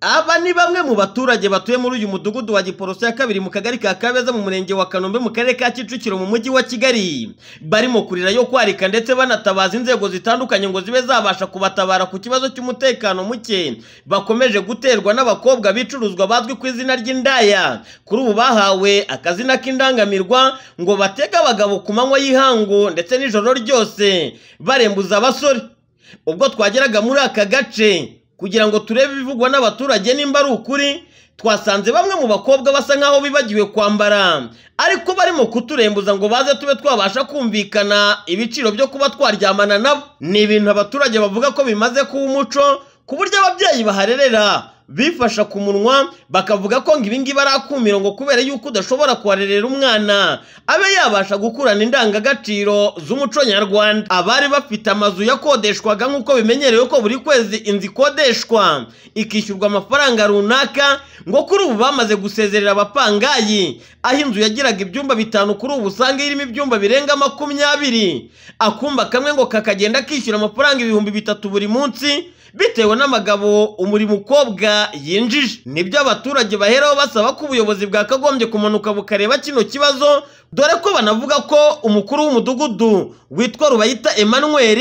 Aba ni bamwe mu baturage batuye muri uyu mudugudu wa Giporoso ya kabiri mu kagari ka Kabeza mu murenge wa Kanombe mu karere ka Kicukiro mu mujyi wa Kigali barimo kurira yo kwarika ndetse banatabaza inzego zitandukanye ngo zibe zabasha kubatabara ku kibazo cy'umutekano muke bakomeje guterwa n'abakobwa bicuruzwa bazwi ku izina ry'indaya kuri ubu bahawe akazina k'indangamirwa ngo batege abagabo ku manywa y'ihangu ndetse n'ijoro ryose barembuza abasore ubwo twageraga muri aka gace kugira ngo turebe ibivugwa n'abaturage nimba ari ukuri twasanze bamwe mu bakobwa basa nk'aho bibagiwe kwambara ariko barimo kuturembuza ngo baze tube twabasha kumvikana ibiciro byo kuba twaryamana nabo ni ibintu abaturage bavuga ko bimaze kuba umuco ku buryo ababyeyi baharerera bifasha ku munwa bakavuga ko ngo ibingibi ari akumiro ngo kubera yuko udashobora kuharerera umwana abe yabasha gukurana indangagaciro z'umuco nyarwanda abari bafite amazu yakodeshwaga nk'uko bimenyerewe ko buri kwezi inzu ikodeshwa ikishyurwa amafaranga runaka ngo kuri ubu bamaze gusezerera abapangayi aho inzu yagiraga ibyumba bitanu kuri ubu usanga irimo ibyumba birenga makumyabiri akumba kamwe ngo kakagenda kishyura amafaranga ibihumbi bitatu buri munsi bitewe n'amagabo umuri mukobwa yinjije nibyo abaturage baheraho basaba ko ubuyobozi bwakagombye kumanuka bukareba kino kibazo dore ko banavuga ko umukuru w'umudugudu witwa rubayita emmanuel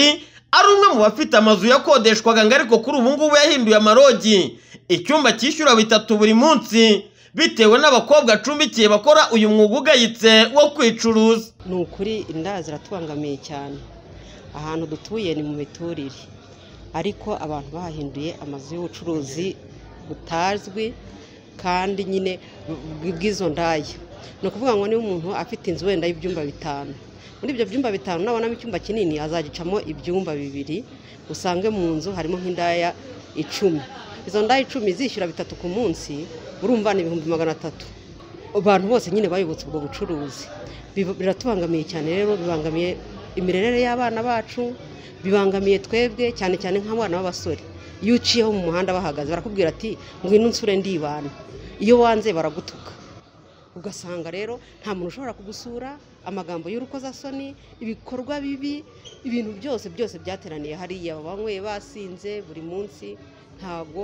ari umwe mu bafite amazu yakodeshwaga ngo ariko kuri ubu ngubu yahinduye amarogi icyumba cyishyura bitatu buri munsi bitewe n'abakobwa acumbikiye bakora uyu mwuga ugayitse wo kwicuruza ni ukuri inda ziratubangamiye cyane ahantu dutuye ni mu miturire ariko abantu bahinduye amazu y'ubucuruzi butazwi kandi nyine bw'izo ndaya ni ukuvuga ngo niba umuntu afite inzu wenda y'ibyumba bitanu muri ibyo byumba bitanu nabonamo icyumba kinini azagicamo ibyumba bibiri usange mu nzu harimo nk'indaya icumi izo ndaya icumi zishyura bitatu ku munsi urumva ni ibihumbi magana atatu abantu bose nyine bayobotse ubwo bucuruzi biratubangamiye cyane rero bibangamiye imirerere y'abana bacu bibangamiye twebwe cyane cyane nk'abana b'abasore iyo uciyeho mu muhanda bahagaze barakubwira ati ngwino nsure ndibana iyo wanze baragutuka ugasanga rero nta muntu ushobora kugusura amagambo y'urukozasoni ibikorwa bibi ibintu byose byose byateraniye hariya banyweye basinze buri munsi ntabwo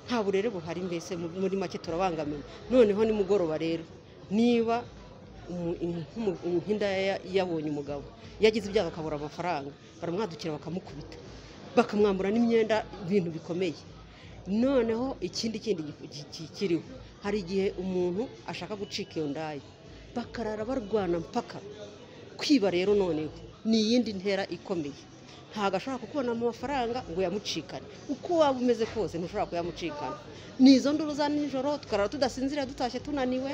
nta burere buhari mbese muri make turabangamiwe noneho nimugoroba rero niba nk'indaya yabonye umugabo yagize ibyago akabura amafaranga baramwadukira bakamukubita bakamwambura n'imyenda ibintu bikomeye noneho ikindi kindi kiriho hari igihe umuntu ashaka gucika iyo ndaya bakarara barwana mpaka kwiba rero noneho ni iyindi ntera ikomeye ntabwo ashobora kukubona mu mafaranga ngo yamucikane uko waba umeze kose ntushobora kuyamucikana ni izo nduru za nijoro tukarara tudasinzira dutashye tunaniwe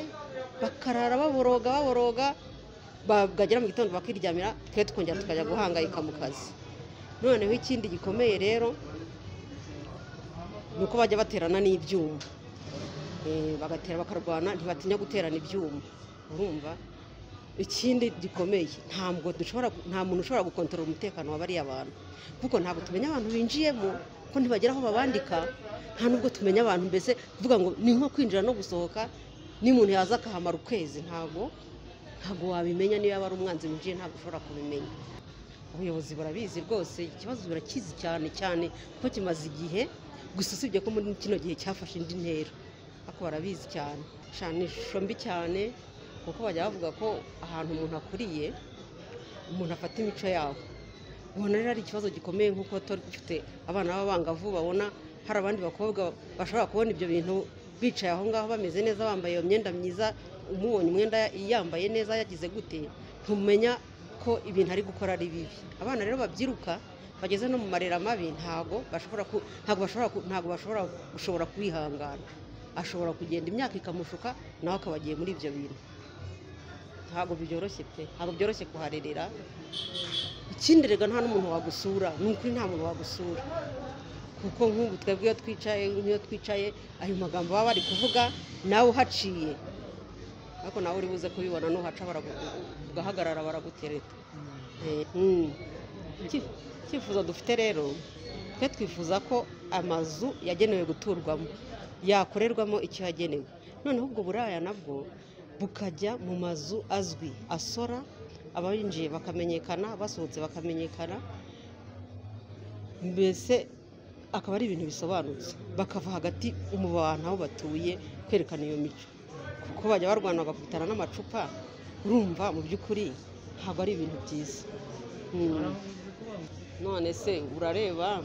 bakarara baboroga baboroga bagera mu gitondo bakiryamira twe tukongera tukajya guhangayika mu kazi noneho ikindi gikomeye rero ni uko bajya baterana n'ibyuma bagatera bakarwana ntibatinya guterana ibyuma urumva ikindi gikomeye ntabwo dushobora nta muntu ushobora gukontorora umutekano wa bariya bantu kuko ntabwo tumenya abantu binjiyemo ko ntibagera aho babandika nta nubwo tumenya abantu mbese kuvuga ngo ni nko kwinjira no gusohoka n'umuntu yaza akahamara ukwezi ntabwo ntabwo wabimenya niba ari umwanzi winjiye ntabwo ushobora kubimenya ubuyobozi burabizi rwose ikibazo birakizi cyane cyane kuko kimaze igihe gusa usibye ko muri kino gihe cyafashe indi ntera ariko barabizi cyane ni ishusho mbi cyane kuko bajya bavuga ko ahantu umuntu akuriye umuntu afata imico yawe ubona rero ari ikibazo gikomeye nk'uko turi dufite abana b'abangavu babona hari abandi bakobwa bashobora kubona ibyo bintu bicaye aho ngaho bameze neza bambaye iyo myenda myiza umubonye umwenda yambaye neza yagize gute ntumenya ko ibintu ari gukora ari bibi abana rero babyiruka bageze no mu marera mabi ntabwo bashobora ntabwo bashobora gushobora kwihangana ashobora kugenda imyaka ikamushuka nawe akaba agiye muri ibyo bintu ntabwo byoroshye pe ntabwo byoroshye kuharerera ikindi rega nta n'umuntu wagusura ni ukuri nta muntu wagusura kuko nk'ubu twebwe iyo twicaye nk'iyo twicaye ayo magambo baba bari kuvuga nawe uhaciye ariko nawe uri buze kubibona nuhaca ugahagarara baragutereta icyifuzo dufite rero twe twifuza ko amazu yagenewe guturwamo yakorerwamo icyo yagenewe noneho ubwo buraya nabwo bukajya mu mazu azwi asora abinjiye bakamenyekana basohotse bakamenyekana mbese akaba ari ibintu bisobanutse bakava hagati mu bantu aho batuye kwerekana iyo mico kuko bajya barwana bagakubitana n'amacupa urumva mu by'ukuri ntabwo ari ibintu byiza Mm. none se urareba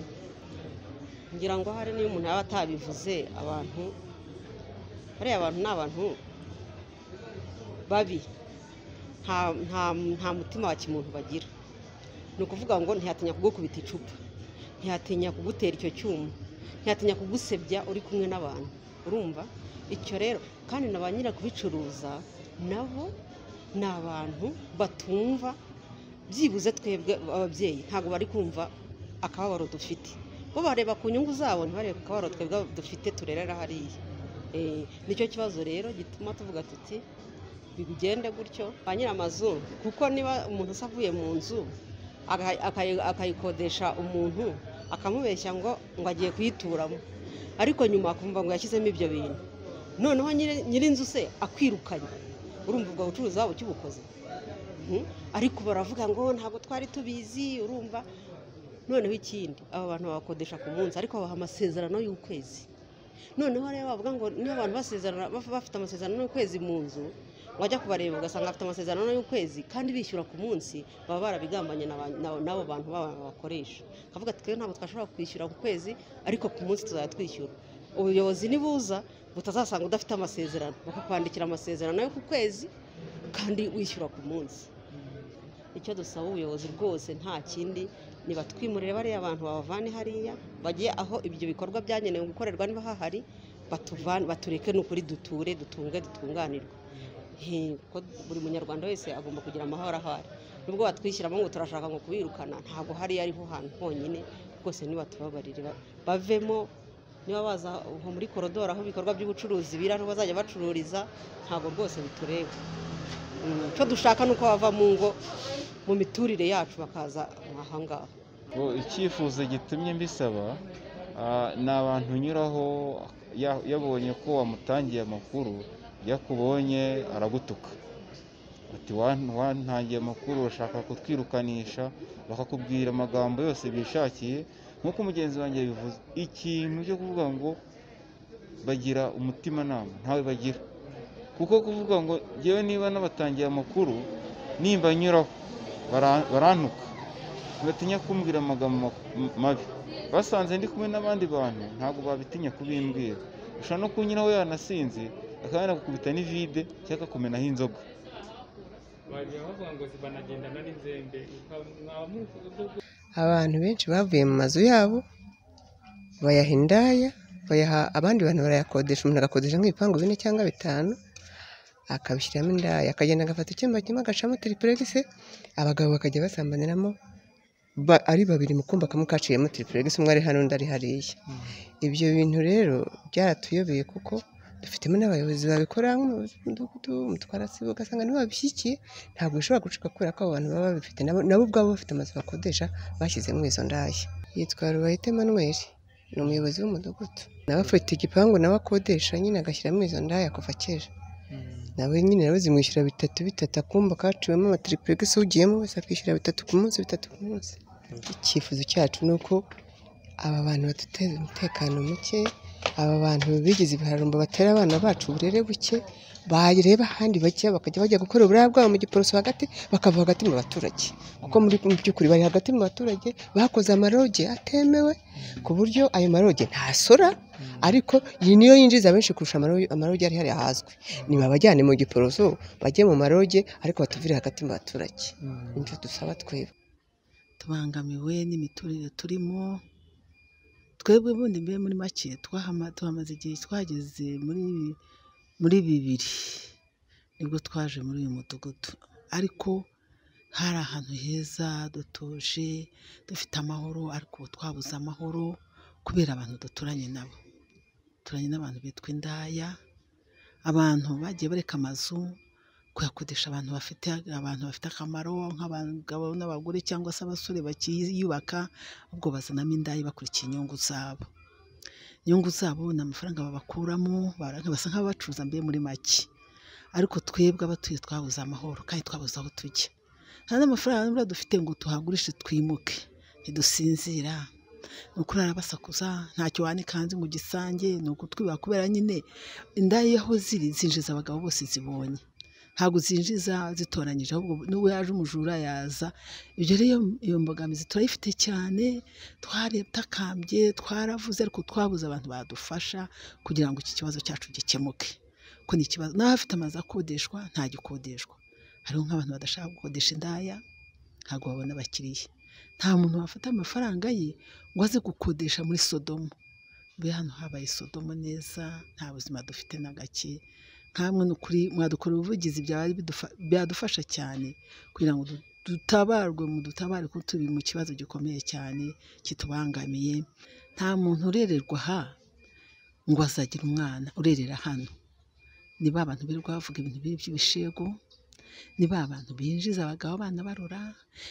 ngira ngo hari n'iyo umuntu yaba atabivuze abantu bariya abantu ni abantu babi nta- nta nta mutima wa kimuntu bagira ni ukuvuga ngo ntiyatinya kugukubita icupa ntiyatinya kugutera icyo cyuma ntiyatinya kugusebya uri kumwe n'abantu urumva icyo rero kandi na ba nyiri kubicuruza nabo ni abantu batumva byibuze twebwe ababyeyi ntabwo bari kumva akababaro dufite bo bareba ku nyungu zabo ntibarebe ku kababaro twebwe dufite turerera hariya Eh, nicyo kibazo rero gituma tuvuga tuti bigende gutyo ba nyir'amazu kuko niba umuntu se avuye mu nzu aka- akayi- akayikodesha umuntu akamubeshya ngo ngo agiye kuyituramo ariko nyuma akumva ngo yashyizemo ibyo bintu noneho nyiri- nyir'inzu se akwirukanye urumva ubwo bucuruzi waba ukibukoze Mhm. ariko baravuga ngo ntabwo twari tubizi urumva noneho ikindi aba bantu babakodesha ku munsi ariko babaha amasezerano y'ukwezi noneho rero bavuga ngo niba abantu basezerana baf- bafite amasezerano y'ukwezi mu nzu wajya kubareba ugasanga bafite amasezerano y'ukwezi kandi bishyura ku munsi baba barabigambanye na ba- na- n'abo bantu baba bakoresha kavuga ati twebwe ntabwo twashobora kwishyura ku kwezi ariko ku munsi tuzajya twishyura ubuyobozi nibuza butazasanga udafite amasezerano bakakwandikira amasezerano yo ku kwezi kandi wishyura ku munsi icyo dusaba ubuyobozi rwose nta kindi ni batwimurire bariya bantu babavane hariya bajye aho ibyo bikorwa byagenewe gukorerwa niba hahari batuvane batureke n'ukuri duture dutunge dutunganirwe He, kuko buri munyarwanda wese agomba kugira amahoro aho ari nubwo batwishyiramo ngo turashaka ngo kubirukana ntabwo hariya ariho hantu honyine rwose ntibatubabarire ba- bavemo niba baza aho muri korodoro aho ibikorwa by'ubucuruzi biri ariho bazajya bacururiza ntabwo rwose bitureba Mm, icyo dushaka ni uko bava mu ngo mu miturire yacu bakaza ahangaha Bo, icyifuzo gitumye mbisaba ah, ni abantu unyuraho ya- yabonye ko wamutangiye amakuru iyo akubonye aragutuka ati "Wan- wantangiye amakuru urashaka kutwirukanisha bakakubwira amagambo yose bishakiye nk'uko mugenzi wanjye yabivuze ikintu cyo kuvuga ngo bagira umutimanama ntawe bagira kuko kuvuga ngo yewe niba n'abatangiye amakuru nimba nyuraho bara- barantuka batinya kumbwira amagambo ma- m- mabi basanze ndi kumwe n'abandi bantu ntabwo babitinya kubimbwira ushobora no kunyuraho yanasinze akaba yanakukubita n'ivide cyangwa akakumenaho inzoga bajya bavuga ngo banagendana n'inzembe mwaba muri abantu benshi bavuye mu mazu yabo bayaha indaya bayaha abandi bantu barayakodesha umuntu agakodesha nk'ibipangu bine cyangwa bitanu akabishyiramo indaya akagenda agafata icyumba kimwe agacamo tiripuregisi abagabo bakajya basambaniramo ba- ari babiri mu kumba kamwe kaciyemo tiripuregisi umwe ari hano undi ari hariya ibyo bintu rero byaratuyobeye kuko dufitemo n'abayobozi babikora nko mu mudugudu mu twarasibo ugasanga nibo babishyigikiye ntabwo bishobora gucika kubera ko abo bantu baba babifite nabo nabo ubwabo bafite amazu bakodesha bashyizemo izo ndaya yitwa Rubayite Emmanuel ni umuyobozi w'umudugudu nawe afite igipangu nawe akodesha nyine agashyiramo izo ndaya kuva kera nawe nyine nawe zimwishyura bitatu bitatu akumba kaciwemo amatiripuregisi ugiyemo wese akishyura bitatu ku munsi bitatu ku munsi icyifuzo cyacu ni uko aba bantu baduteza umutekano muke aba bantu bigize ibiharumbo batera abana bacu uburere buke bareba ahandi bajya bakajya bajya gukora uburaya bwabo mu giporoso hagati bakava hagati mu baturage kuko muri mu by'ukuri bari hagati mu baturage bakoze amaroge atemewe ku buryo ayo maroge ntasora ariko iyi niyo yinjiza benshi kurusha amaro- amaroge ari hariya hazwi ni babajyane mu giporoso bajye mu maroge ariko batuvire hagati mu baturage nicyo dusaba twebwe tubangamiwe n'imiturire turimo twebwe bundi mbe muri make twahama- tuhamaze igihe twageze muri muri bibiri nibwo twaje muri uyu mudugudu ariko hari ahantu heza dutuje dufite amahoro ariko ubu twabuze amahoro kubera abantu duturanye nabo duturanye n'abantu bitwa indaya abantu bagiye bareka amazu kuyakodesha abantu bafite abantu bafite akamaro nk'abagabo n'abagore cyangwa se abasore bakiyubaka ubwo bazanamo indaya bakurikiye inyungu zabo inyungu zabo ni amafaranga babakuramo bara- basa nk'abacuruza mbe muri make ariko twebwe abatuye twabuze amahoro kandi twabuze aho tujya nta n'amafaranga n'ubura dufite ngo tuhagurishe twimuke ntidusinzira ni ukurara basakuza ntacyo wanikanze ngo ugisange ni ugutwiba kubera nyine indaya iyo aho ziri zinjiza abagabo bose zibonye ntabwo zinjiza zitoranyije ahubwo n'uwo yaje umujura yaza ibyo rero iyo- iyo mbogamizi turayifite cyane twarebye takambye twaravuze ariko twabuze abantu badufasha kugira ngo iki kibazo cyacu gikemuke ko ni ikibazo nawe afite amazu akodeshwa ntagikodeshwa hariho nk'abantu badashaka gukodesha indaya ntabwo babona abakiriya nta muntu wafata amafaranga ye ngo aze gukodesha muri sodomo be hano habaye sodomo neza nta buzima dufite na gake nkamwe ni ukuri mwadukora ubuvugizi byaba bidufa- byadufasha cyane kugira ngo du- dutabarwe mu dutabare ko turi mu kibazo gikomeye cyane kitubangamiye nta muntu urererwa aha ngo azagira umwana urerera hano ni ba bantu birirwa bavuga ibintu bibi by'ibishego ni ba bantu binjiza abagabo abana barora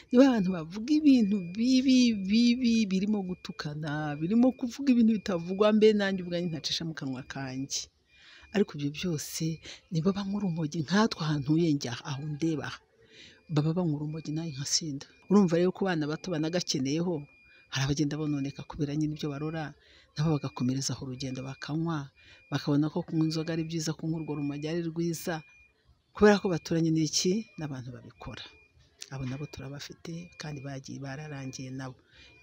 ni ba bantu bavuga ibintu bibi bibi birimo gutukana birimo kuvuga ibintu bitavugwa mbe nanjye ubwanjye ntacisha mu kanwa kanjye ariko ibyo byose nibo banywa urumogi nkatwe ahantu njya aho ndeba aha. baba banywa urumogi nawe nkasinda urumva rero ko abana bato banagakeneyeho hari abagenda bononeka kubera nyine ibyo barora nabo bagakomerezaho urugendo bakanywa bakabona ko kunywa inzoga ari byiza kunywa urwo rumogi ari rwiza kubera ko baturanye n'iki n'abantu babikora abo nabo turabafite kandi bagiye bararangiye nabo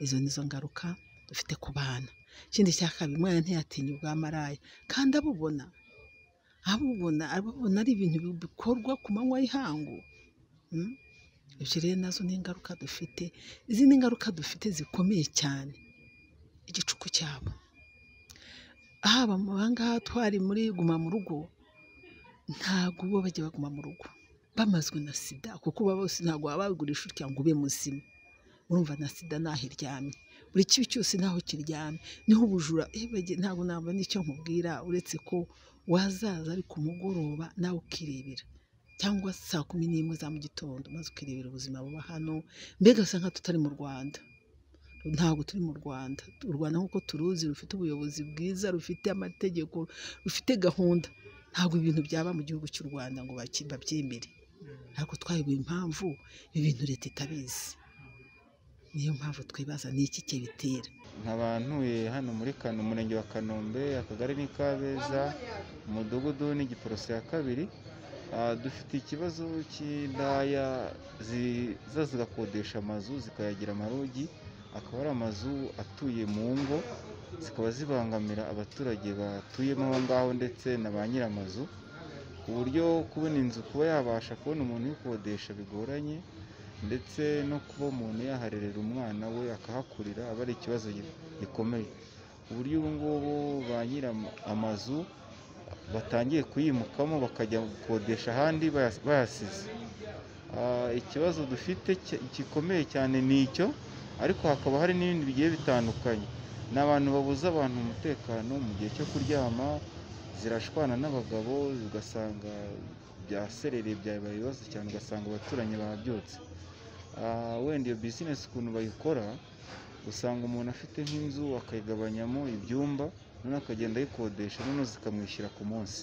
izo nizo ngaruka dufite ku bana ikindi cya kabiri umwana ntiyatinya ubwa maraya kandi abubona abubona abubona ari ibintu bikorwa ku manywa y'ihangu Mm? ibyo rero nazo ni ingaruka dufite izindi ngaruka dufite zikomeye cyane igicuku cyabo haba mu bangaha twari muri guma mu rugo ntabwo bo bajya baguma mu rugo bamazwe na sida kuko uba bose ntabwo baba babigurisha utya ngo ube muzima urumva na sida ntaho iryamye buri kibi cyose ntaho kiryamye niho ubujura eh, bage- ntabwo nabona n'icyo nkubwira uretse ko wazaza ari ku mugoroba nawe ukirebera cyangwa saa kumi n'imwe za mu gitondo maze ukirebera ubuzima buba hano mbega usa nka tutari mu rwanda ntabwo turi mu rwanda u rwanda nk'uko turuzi rufite ubuyobozi bwiza rufite amategeko rufite gahunda ntabwo ibintu byaba mu gihugu cy'u rwanda ngo baki- babyemere ariko twayoboye impamvu ibi bintu leta itabizi niyo mpamvu twibaza ni iki kibitera nkabantuye hano muri kano umurenge wa kanombe akagari ni kabeza umudugudu ni giporoso ya kabiri Ah, dufite ikibazo cy'indaya ziza zigakodesha amazu zikayagira amarogi akaba ari amazu atuye mu ngo zikaba zibangamira abaturage batuyemo aho ngaho ndetse na ba nyir'amazu ku buryo kubona inzu kuba yabasha kubona umuntu uyikodesha bigoranye ndetse no kuba umuntu yaharerera umwana we akahakurira aba ari ikibazo gi- gikomeye ku buryo ubu ngubu ba nyiri amazu batangiye kuyimukamo bakajya gukodesha ahandi bayas- bayasize Ah, ikibazo dufite ki- gikomeye cyane ni icyo ariko hakaba hari n'ibindi bigiye bitandukanye ni abantu babuza abantu umutekano mu gihe cyo kuryama zirashwana n'abagabo ugasanga byaserereye byabaye ibibazo cyane ugasanga abaturanyi babyutse Ah, wenda iyo bizinesi ukuntu bayikora usanga umuntu afite nk'inzu akayigabanyamo ibyumba noneho akagenda ayikodesha noneho zikamwishyura ku munsi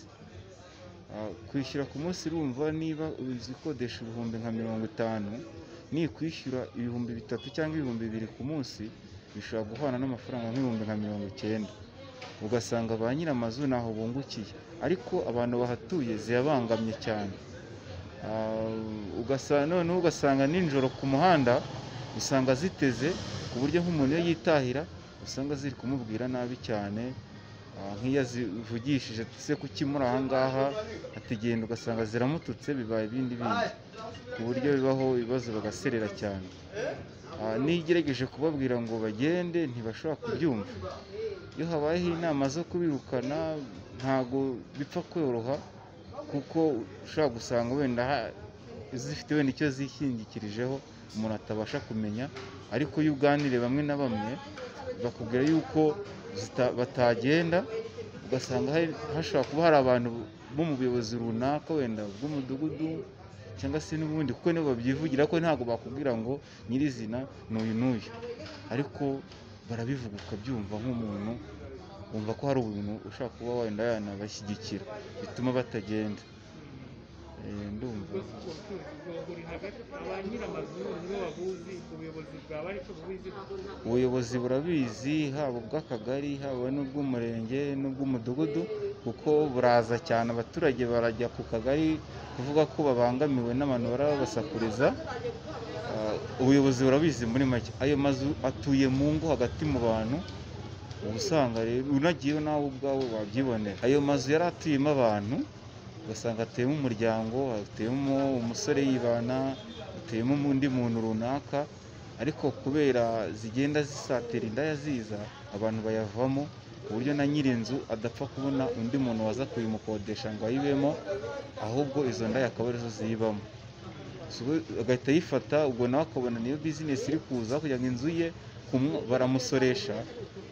Ah, kwishyura ku munsi urumva niba inzu ikodesha ibihumbi nka mirongo itanu nikwishyura ibihumbi bitatu cyangwa ibihumbi bibiri ku munsi bishobora guhana n'amafaranga nk'ibihumbi nka mirongo icyenda ugasanga ba nyir'amazu ntaho bungukiye ariko abantu bahatuye ziyabangamye cyane Ah, ugasanga noneho ugasanga nijoro ku muhanda usanga ziteze ku buryo nk'umuntu iyo yitahira usanga ziri kumubwira nabi cyane Ah, nk'iyo azivugishije se kuki muri aha ngaha atigenda ugasanga ziramututse bibaye ibindi bindi ku buryo bibaho ibibazo bagaserera cyane Ah, n'iyo ugerageje kubabwira ngo bagende ntibashobora kubyumva iyo habayeho inama zo kubirukana ntabwo bipfa koroha kuko ushobora gusanga wenda ha- zifite wenda icyo zishingikirijeho umuntu atabasha kumenya ariko iyo uganiriye bamwe na bamwe bakubwira yuko zita- batagenda ugasanga hari- hashobora kuba hari abantu bo mu buyobozi runaka wenda bw'umudugudu cyangwa se n'ubundi kuko nibo babyivugira ko ntabwo bakubwira ngo nyirizina ni uyu n'uyu ariko barabivuga ukabyumva nk'umuntu wumva ko hari umuntu ushaka kuba wenda yanabashyigikira bituma batagenda Eh, ndumva ubwo ubwo bucuruzi bwo buri hagati ba nyir'amazu nibo babuzi ubuyobozi bwaba ariko bubizi ubuyobozi burabizi haba ubw'akagari haba n'ubw'umurenge n'ubw'umudugudu kuko buraza cyane abaturage barajya ku kagari kuvuga ko babangamiwe n'abantu barabasakuriza Ah, ubuyobozi burabizi muri make ayo mazu atuye mu ngo hagati mu bantu uba usanga rero unagiyeho nawe ubwawe wabyibonera ayo mazu yari atuyemo abantu ugasanga atuyemo umuryango atuyemo umusore yibana atuyemo undi muntu runaka ariko kubera zigenda zisatira indaya ziza abantu bayavamo ku buryo na nyir'inzu adapfa kubona undi muntu waza kuyimukodesha ngo ayibemo ahubwo izo ndaya akaba arizo ziyibamo So, we- agahita ayifata ubwo nawe akabona niyo bizinesi iri kuza kugira ngo inzu ye kumwo- baramusoresha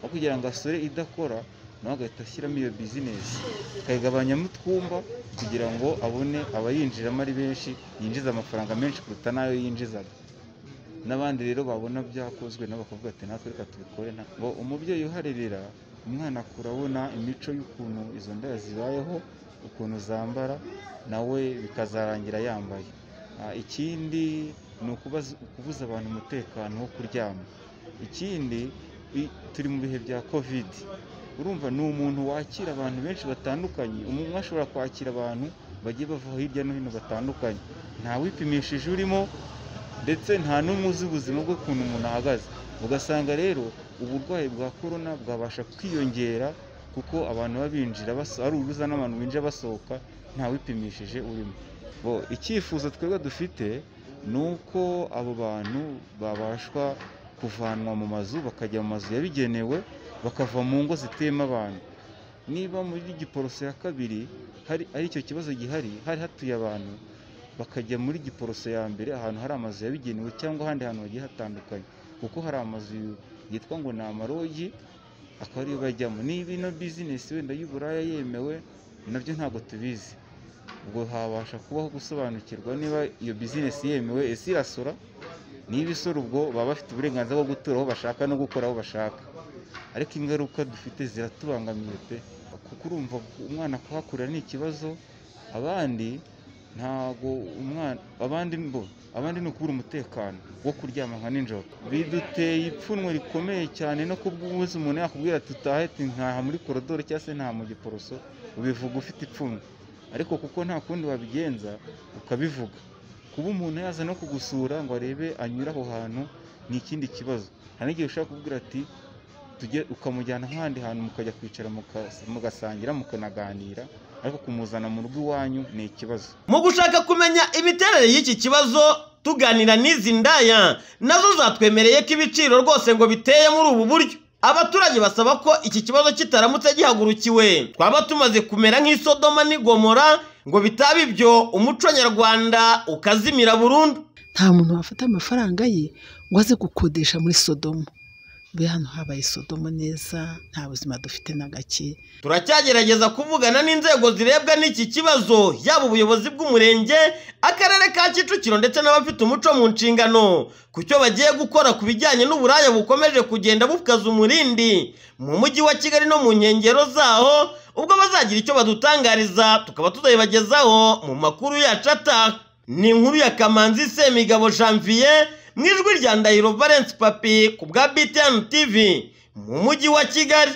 aho kugira ngo asore idakora nawe agahita ashyiramo iyo bizinesi akayigabanyamo utwumba kugira ngo abone abayinjiramo ari benshi yinjiza amafaranga menshi kuruta n'ayo yinjizaga n'abandi rero babona byakozwe nabo bakavuga ati natwe reka tubikore nta ngo umubyeyi uharirira umwana akura abona imico y'ukuntu izo ndaya zibayeho ukuntu zambara nawe bikazarangira yambaye Ah, ikindi ni ukubaza- ukubuza abantu umutekano wo kuryama ikindi i- turi mu bihe bya kovidi urumva ni umuntu wakira abantu benshi batandukanye umuntu ashobora kwakira abantu bagiye bava hirya no hino batandukanye nta wipimishije urimo ndetse nta n'umwe uzi ubuzima bw'ukuntu umuntu ahagaze ugasanga rero uburwayi bwa korona bwabasha kwiyongera kuko abantu baba binjira baso- ari uruza n'abantu binjira basohoka nta wipimishije urimo bo icyifuzo twebwe dufite ni uko abo bantu babashwa kuvanwa mu mazu bakajya mu mazu yabigenewe bakava mu ngo zituyemo abantu niba muri giporoso ya kabiri hari ari icyo kibazo gihari hari hatuye abantu bakajya muri giporoso ya mbere ahantu hari amazu yabigenewe cyangwa ahandi hantu hagiye hatandukanye kuko hari amazu yitwa ngo ni amarogi akaba ariyo bajyamo niba ino bizinesi wenda y'uburaya yemewe nabyo ntabwo tubizi ubwo habasha kubaho gusobanukirwa niba iyo bizinesi yemewe ese irasora niba isora ubwo baba bafite uburenganzira bwo gutura aho bashaka no gukora aho bashaka ariko ingaruka dufite ziratubangamiye pe kuko urumva umwana kuhakurira ni ikibazo abandi ntago umwana abandi mbo abandi ni ukubura umutekano wo kuryama nka nijoro biduteye ipfunwe rikomeye cyane no kubw'ubuzi umuntu yakubwira ati utahe ati ntaha muri korodoro cyangwa se ntaha mu giporoso ubivuga ufite ipfunwe ariko kuko nta kundi wabigenza ukabivuga kuba umuntu yaza no kugusura ngo arebe anyure aho hantu ni ikindi kibazo nta n'igihe ushobora kubwira ati tujye ukamujyana nk'ahandi hantu mukajya kwicara mukas- mugasangira mukanaganira ariko kumuzana mu rugo iwanyu ni ikibazo mu gushaka kumenya imiterere y'iki kibazo tuganira n'izi ndaya nazo zatwemereye ko ibiciro rwose ngo biteye muri ubu buryo abaturage basaba ko iki kibazo kitaramutse gihagurukiwe twaba tumaze kumera nk'isodoma n'i Gomora ngo bitaba ibyo umuco nyarwanda ukazimira burundu nta muntu wafata amafaranga ye ngo aze gukodesha muri sodomo be hano habaye sodomo neza nta buzima dufite na gake turacyagerageza kuvugana n'inzego zirebwa n'iki kibazo yaba ubuyobozi bw'umurenge akarere ka kicukiro ndetse n'abafite umuco mu nshingano ku cyo bagiye gukora ku bijyanye n'uburaya bukomeje kugenda bukaza umurindi mu mujyi wa kigali no mu nkengero zaho ubwo bazagira icyo badutangariza tukaba tuzabibagezaho mu makuru yacu ataha ni inkuru ya kamanzi semigabo janvier mu ijwi rya ndahiro valence papi ku bwa btn tv mu mujyi wa kigali